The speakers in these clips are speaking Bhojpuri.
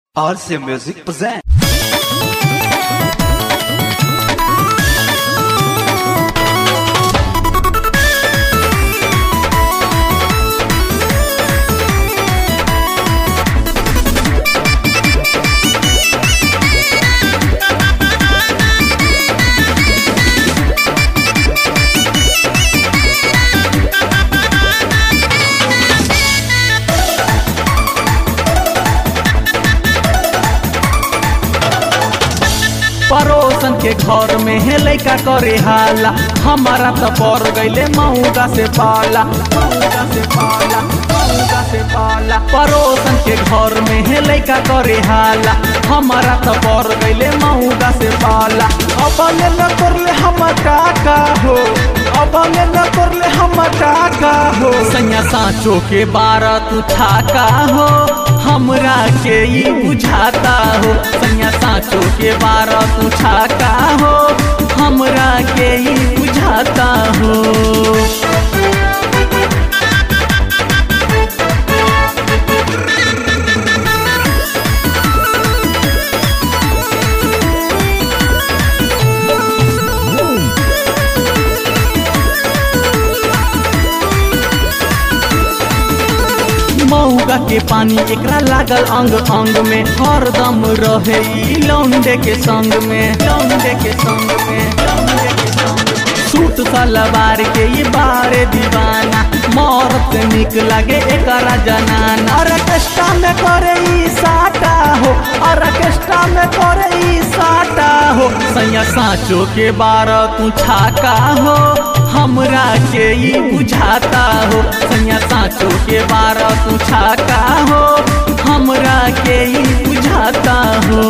RC Music present. पड़ोसन के घर में है लैका करे हाला हमारा तो पड़ गईले मऊगा से पाला मऊगा से पाला मऊगा से पाला पड़ोसन के घर में है लैका करे हाला हमारा तो पड़ गईले मऊगा से पाला अब न करले हम काका हो अब न करले हम काका हो सैया साँचो के बारह तू ठाका हो हमरा के ई बुझाता हो सैया साँचो के बारह तू ठाका हो हमरा के ई बुझाता हो मऊगा के पानी एकरा लागल अंग अंग में हरदम रहे ई लौंडे के संग में लौंडे के संग में लौंडे के संग में सूट सलवार के ये बारे दीवाना मौरत निक लगे एकरा जनाना ऑर्केस्ट्रा में करे ई साटा हो ऑर्केस्ट्रा में करे ई साटा हो सैया साँचो के बारह तू छाका हो हमरा के ई बुझाता हो सैया साँचो के बारह तू छाका हो हमरा के ई बुझाता हो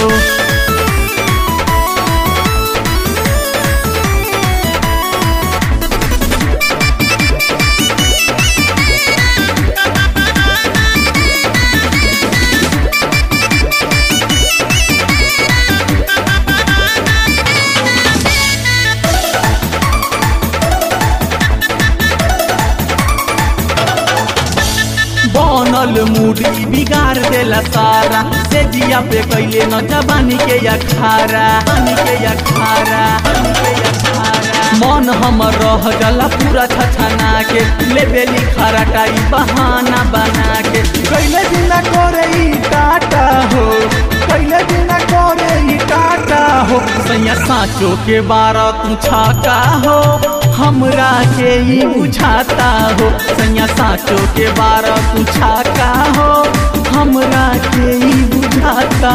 बनल मूडी बिगाड़ देला सारा से जिया पे कैले न जबानी के अखारा पानी के अखारा पानी के अखारा मन हमर रह गला पूरा छछना के ले बेली खराटाई बहाना बना के कैले दिन करे ई टाटा हो कैले दिन करे ई टाटा हो सैया साँचो के बारह तू छाका हो हमरा के ई बुझाता हो सैया साँचो के बारह तू छाका हो हमरा के ई बुझाता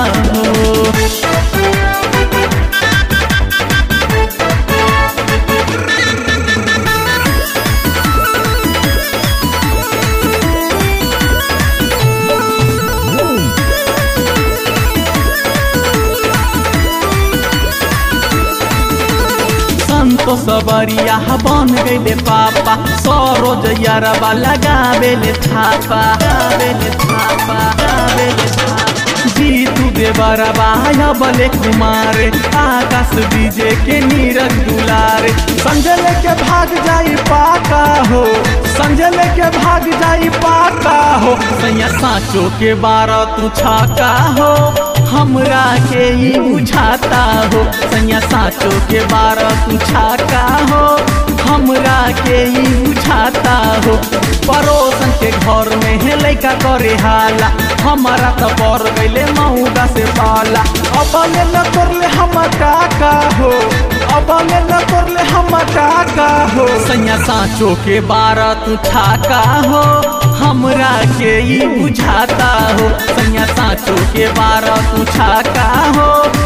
हो संतो सबरिया बन गईले पापा सरोज यारबा लगावेले थापा लगावेले थापा लगावेले थापा जीतू देवरबा बले कुमार आकाश डीजे के नीरज दुलारे संजल के भाग जाई पाका हो संजल के भाग जाई पाका हो सैया साँचो के बारह तू छाका हो हमरा के ई बुझाता हो सैया साँचो के बारह तू छाका हो हमरा के ई बुझाता हो पड़ोसन के घर में है लैका करे हाला हमारा तो पड़ गईले मऊगा से पाला अब न करले हम काका हो अब न करले हम काका हो सैया साँचो के बारह तू ठाका हो हमरा के ई बुझाता हो सैया साँचो के बारह तू छाका हो